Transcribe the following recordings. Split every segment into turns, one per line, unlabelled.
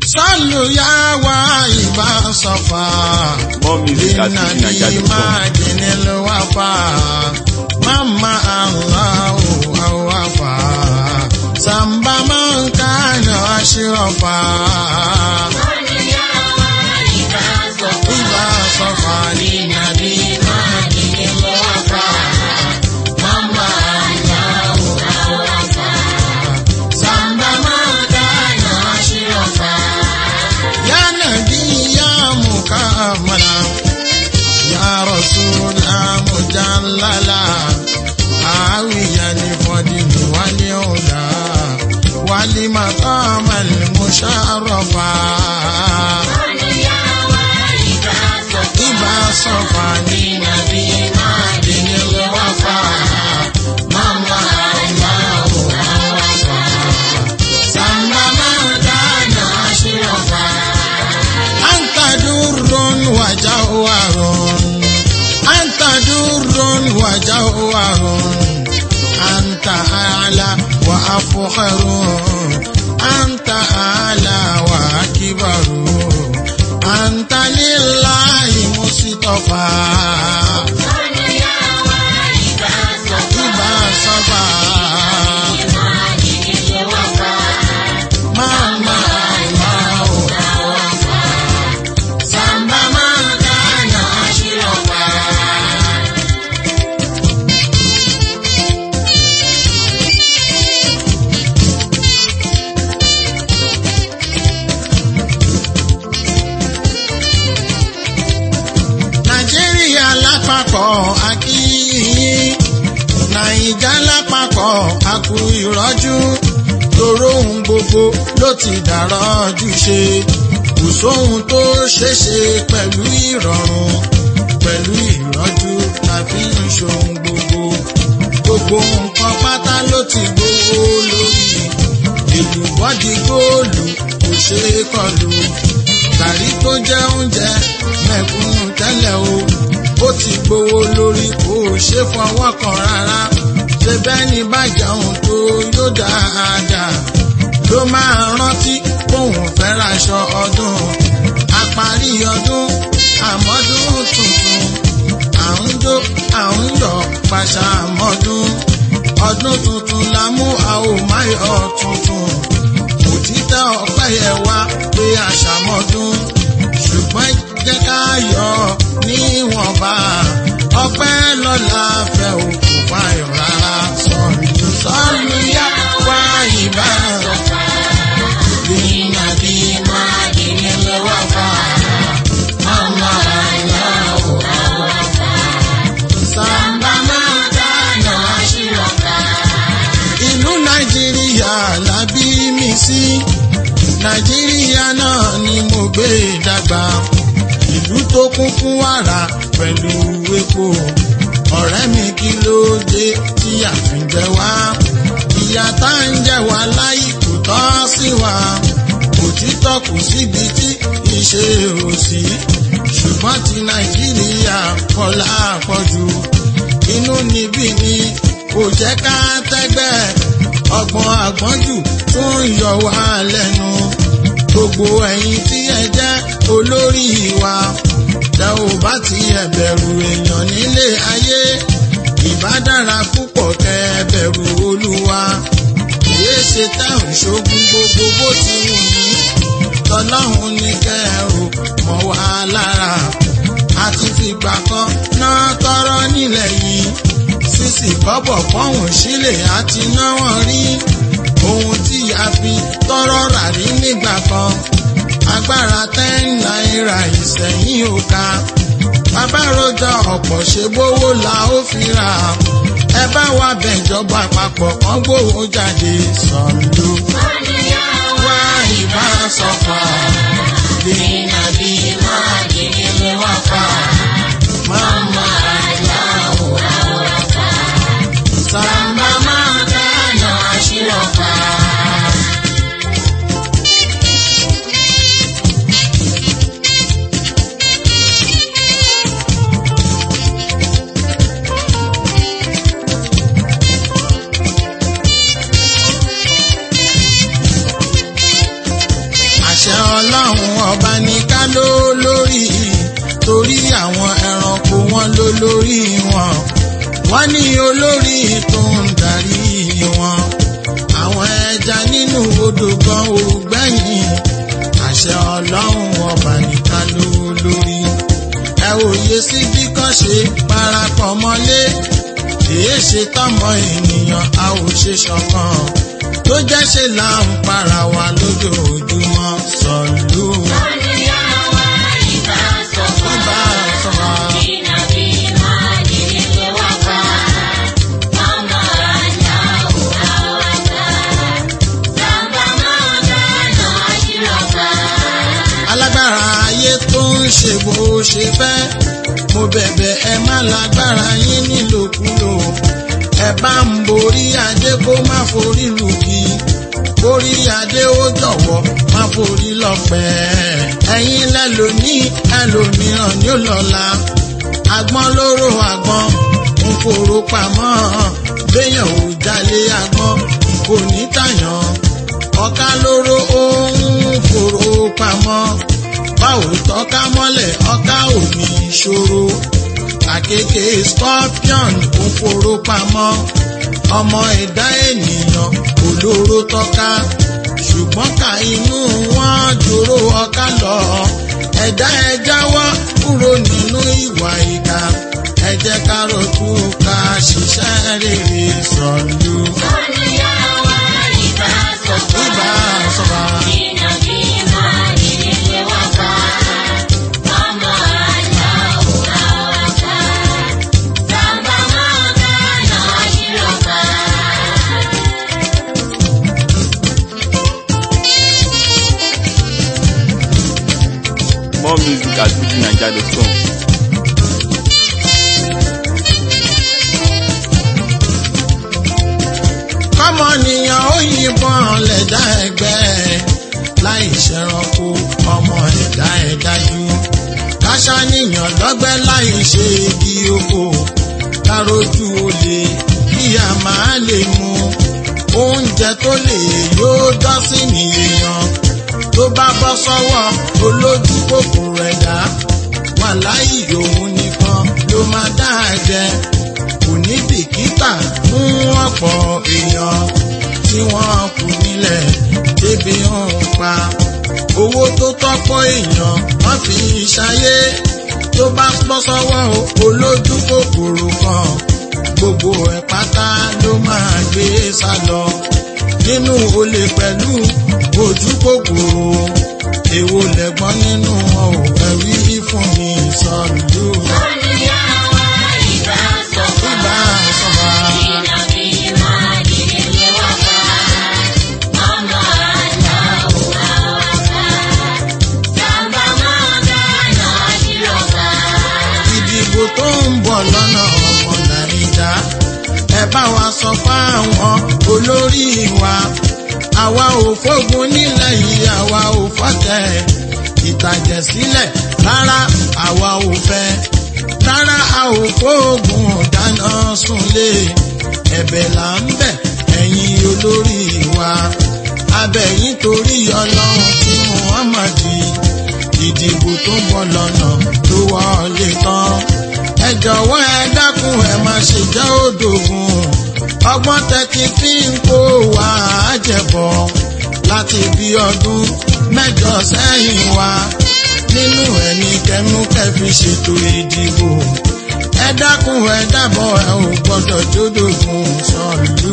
sọ́lù yá wá ìbá sọ́fà.
More music at
Inna di
fujininja.com.
madinil wafa. Mama Allahu awafa. Samba man kana ashrafa. Ìbá sọ́fà ní nàbí madinil wafa. Mama Allahu awafa. Samba man kana ashrafa. Ya nabi ya mukamala. يا رسول مجللا عاويا لفضل واليولا ولمقام المشرفا إبا صفاني نبي معدن الوفا ماما الله وفا سمى مردان أشرفا أنت در وجوهر أنت در وجوهر أنت أعلى وأفخر أنت أعلى وأكبر أنت لله مصطفى إبا صفا ماما الله وفا سما ما كان أشرفا nàìjíríà lápapọ̀ akíyìn nàìjà lápapọ̀ akú ìrọ́jú tòró ohun gbogbo ló ti dàrọ́jú ṣe kò sóhun tó ṣeéṣe pẹ̀lú ìrọ̀rùn pẹ̀lú ìrọ́jú tàbí ìṣòhun gbogbo gbogbo nǹkan pátá ló ti gbówó lórí ìlú bọ́dí góòlù kò ṣeé kọlù gàrí tó jẹ́ oúnjẹ mẹ̀kúnnù tẹ́lẹ̀ o ó ti gbówó lórí kò ṣe fọwọ́ kan rárá ṣe bẹ́ẹ̀ ni bàjẹ́ ohun tó yóò dáadáa ló máa rántí bóun fẹ́ raṣọ ọdún àparí ọdún àmọ́dún tuntun à ń jó à ń yọ̀ pàṣà àmọ́dún ọdún tuntun la mú a ò má yọ tuntun òtítọ́ ọpẹ́ yẹ wá pé àṣàmọ́dún ṣùgbọ́n jẹ́ ká yọ níwọ̀nba ọpẹ́ lọ́la fẹ́ òkú fáyọ̀ rárá sọ̀lù sọ̀lù yá wá ìbá bínà bí máa dìní lọ́wọ́ fà mọ́mọ́ aláwọ̀ àwọn fà sàmbà máa dáná ṣìrọ̀ká. ìlú nàìjíríà la bí mi sí nàìjíríà náà ni mo gbé dàgbà ìlú tó kún fún wàrà pẹ̀lú epo ọ̀rẹ́ mi kí ló dé tí a fi ń jẹ wá ìyà tá ń jẹ wá láì kò tọ́ sí wa òtítọ́ kù síbi tí ìṣe ò sí ṣùgbọ́n ti nàìjíríà kọlá pọ̀jù inú níbí ni kò jẹ́ ká tẹ́gbẹ́ ọgbọ́n àgbọ́njù tó ń yọ wá lẹ́nu gbogbo ẹ̀yin tí ẹ jẹ́ olórí wa tẹ ò bá ti ẹ bẹ̀rù èèyàn nílé ayé ìbá dára púpọ̀ kẹ ẹ bẹ̀rù olúwa kìí ṣe tẹ̀hún ṣógun gbogbo bó ti wù ní tọ́lọ́hún ní kẹ́ ẹ ò mọ̀ wá lára àti fìgbà kan náà tọrọ nílẹ̀ yìí sísì kọ́bọ̀ pọ́hùn sílẹ̀ àti náwọ̀n rí ohun tí a fi tọrọ rà rí nígbà kan agbára ten náírà ìsẹ̀yìn ò ká bàbá rojọ́ ọ̀pọ̀ ṣe bówó la ó fi rà ẹ bá wa bẹ̀jọba àpapọ̀ kan gbówó jáde sọ̀lú wá ìbá sọ̀fà dènà bí máa dènà ló wá fà máma aláwọ̀ àwọ̀ fà sàmbà máa dáná àṣírọ̀ fà.
ọlọ́run ọba ní ká ló lórí torí àwọn ẹranko wọn ló lórí wọn wọ́n ní olórí tó ń darí wọn àwọn ẹja nínú odò gan ò gbẹ̀yìn àṣẹ ọlọ́run ọba ní ká ló lórí ẹ òye sí bí kan ṣe parapọ̀ mọ́lé èé ṣe tọmọ ènìyàn a ò ṣe ṣọ̀kan tó jẹ́ ṣe là ń para wa lójoojúmọ́ sọ̀lú. Bàbá sọ̀rọ̀. alágbára ayé tó ń ṣe bó ṣe fẹ́ mo bẹ̀bẹ̀ ẹ má lágbára yín nílòkulò ẹ bá ń borí adé kó má forí lùkì borí adé ó jọ̀wọ́ má forí lọ́pẹ́ ẹ̀yin lẹ́lòmíì ẹlòmíràn ní òlọ́la agbọ́n lóró agbọ́n ń foró pamọ́ béèyàn ò jalè agbọ́n kò ní tàyàn ọ̀ká lóró ó ń foró pamọ́ báwo tọ́ka mọ́lẹ̀ ọ̀ká ò ní ìṣòro àkekè scorpion ó foró pamọ́ ọmọ ẹ̀dá ènìyàn olóró tọ́ka ṣùgbọ́n ká inú wọn dúró ọ̀ká lọ ẹ̀dá ẹ jáwọ́ kúrò nínú ìwà ìkà ẹ jẹ́ ká rọ̀tú ká ṣiṣẹ́ rere sọ̀lú. Ibà sọ̀rọ̀.
More music at fujininja.com.
kọ́mọnìyàn ó yìnbọn lẹ̀dá ẹgbẹ́ láì ṣẹranko ọmọ ẹ̀dá ẹ̀ dájú káṣáníyàn lọ́gbẹ́ láì ṣe igi oko kárójú olè kí a máa lè mu oúnjẹ tó lè yóò dọ́sí nìyẹn tó bá bọ́ sọ́wọ́ olójú kòkòrò ẹ̀dá wà láì òun nìkan ló máa dá jẹ kò ní bìkítà fún ọ̀pọ̀ èèyàn tí wọ́n kù nílẹ̀ débi ń pa owó tó tọ́pọ̀ èèyàn wọ́n fi ṣayé tó bá bọ́ sọ́wọ́ olójú kòkòrò kan gbogbo ẹ̀ pátá ló máa gbé sá lọ nínú olè pẹ̀lú ojú kòkòrò èwo lẹ̀gbọ́n nínú wọn ò ẹ̀rí fún mi sọ̀lú. Ibà sọ̀rọ̀. ìdìbò tó ń bọ̀ lọ́nà ọmọ nàìjà ẹ bá wa sọ fáwọn olórí wa àwa ò fógun nílẹ̀ yìí àwa ò fọ́tẹ̀ ìtàjẹ̀sílẹ̀ rárá àwa ò fẹ́ rárá a ò fógun dáná súnlé ẹ̀bẹ̀ là ń bẹ̀ ẹ̀yin olórí wa abẹ́yìn torí ọlọ́run tí muhammadi ìdìbò tó ń bọ̀ lọ́nà tó wọlé tán. ẹ jọ̀wọ́ ẹ dákun ẹ má ṣe jẹ́ òdògùn ọgbọ́n tẹ́tí fi ń kó wa àjẹbọ̀ láti bí ọdún mẹ́jọ sẹ́yìn wa nínú ẹni kẹmú kẹfì ṣètò ìdìbò ẹ dákun ẹ dábọ̀ ẹ ò gbọ́dọ̀ jódògùn sọ̀lú.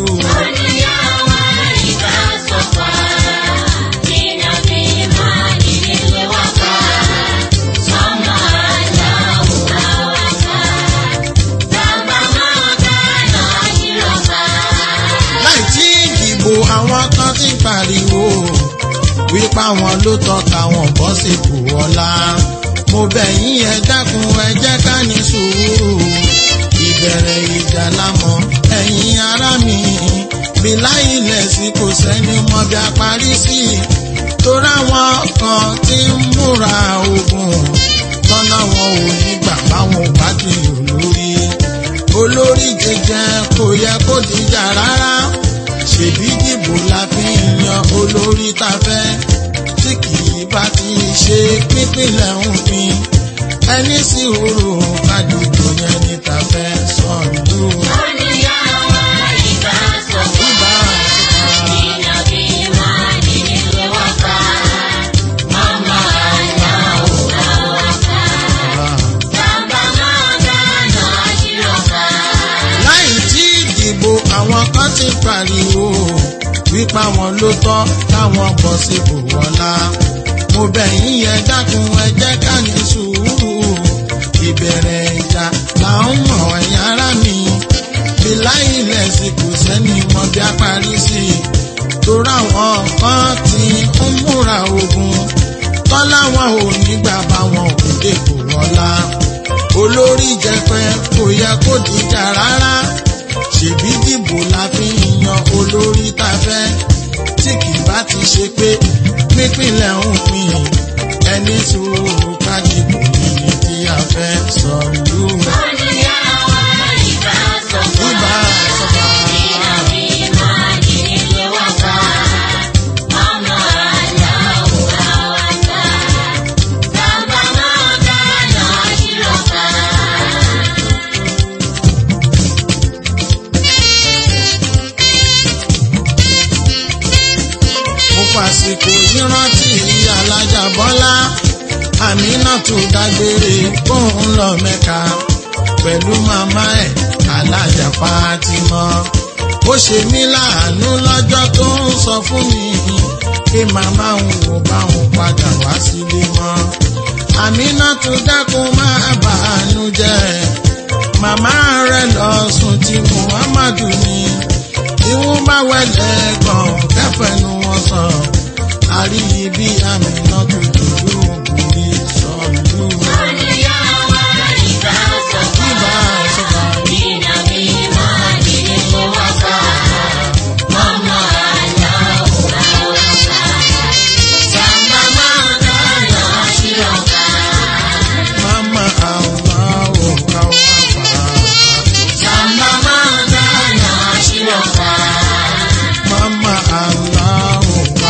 láì tí ìdìbò àwọn kan ti pariwo wípé àwọn ló tọ́ka wọn bọ́ sípò ọlá mo bẹ̀ yín ẹ dákun ẹ jẹ́ ká ní sùúrù ìbẹ̀rẹ̀ ìjà lámọ̀ ẹ̀yin ará mi bí láìlẹ̀ sí kò sẹ́ni mọ bí a parí sí torí àwọn kan ti ń múra ogun tọ́nà wọn ò ní gbà báwọn ò bá ti lò lórí olórí jẹjẹ kò yẹ kó dìjà rárá ṣèbí dìbò la fi ń yan olórí tá fẹ́ tí kì í bá ti ṣe pípínlẹ̀ ń pin ẹni sí òru àdúgbò yẹn ní tàfẹ́ sọ̀lú. Ibà sọ̀fà. láì tí ìdìbò àwọn kan ti pariwo wípé àwọn ló tọ́ káwọn bọ̀ sípò wọlá mo bẹ̀ yín yẹn dákun ẹ jẹ́ ká ní sùúrù ìbẹ̀rẹ̀ ìjà là ń mọ̀ ẹ̀yìn ara mi bíláì lẹ̀sìn kò sẹ́ni mọ bí a parí sí i torí àwọn kan ti ń múra ogun tọ́lá wọn ò ní gbà báwọn ò dépò wọlá olórí jẹpẹ kò yẹ kó dìjà rárá ṣèbí dìbò la fi ń yan olórí tá a fẹ́ tí kì bá ti ṣe pé pínpínlẹ̀ ń pín ẹni sùúrù ká dìbò yìí tí a fẹ́ sọ̀lú. Ibà sọ̀fà. mo fàsìkò yìí rántí alájà bọ́lá àmínà tó dágbére kóun lọ mẹ́ka pẹ̀lú màmá ẹ̀ alájà Fátímọ̀ ó ṣe mí láàánú lọ́jọ́ tó ń sọ fún mi pé màmá òun ò bá òun padà wá sílé mọ́ àmínà tó dákun máa bàánú jẹ́ màmá rẹ̀ lọ sùn tí muhammadu ní tí wọ́n bá wẹ̀lẹ̀ gan kẹfẹ́nu wọn sọ àríyí bí àmínà tó dúdú ògùnrí sọ̀lú. Ibà sọ̀fà. Mama Allah ò ká wá fà á. Mama Allah ò ká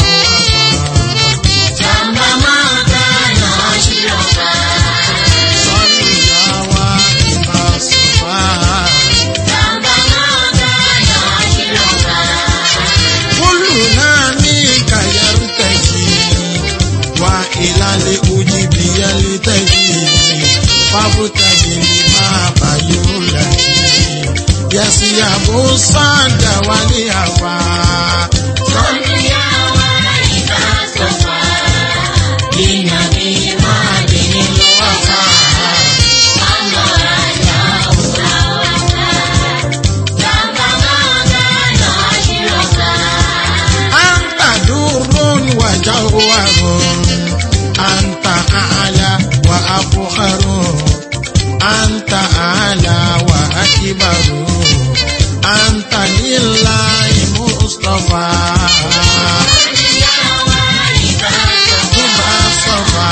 wá fà á. Sọ́lù yá wá ibà sọ̀fà. Kúlù náà ní kàyẹ́rù tẹ̀sí. Wá ìlàlẹ̀ ojì bìyẹ́lì tẹ̀sí. Fábùtẹ̀sí ni máa bàyò lẹ́sí. Yẹ̀sì àbò sáàdà wálé àfà. Anta durun wa jawharun. Anta a'la wa afkharun. Anta a'la wa akbaru. Anta lillahi mustafa. Ibà sọ̀fà.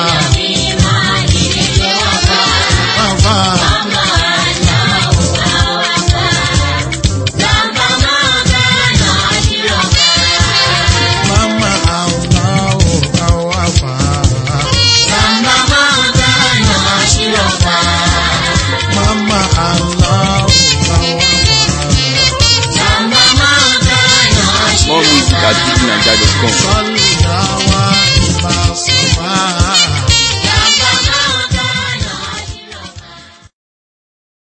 Sọ̀fà. Mama Allah ò ká wá fà á. Mama Allah ò ká wá fà á.
More music at fujininja.com.
Sọ́lù yá wá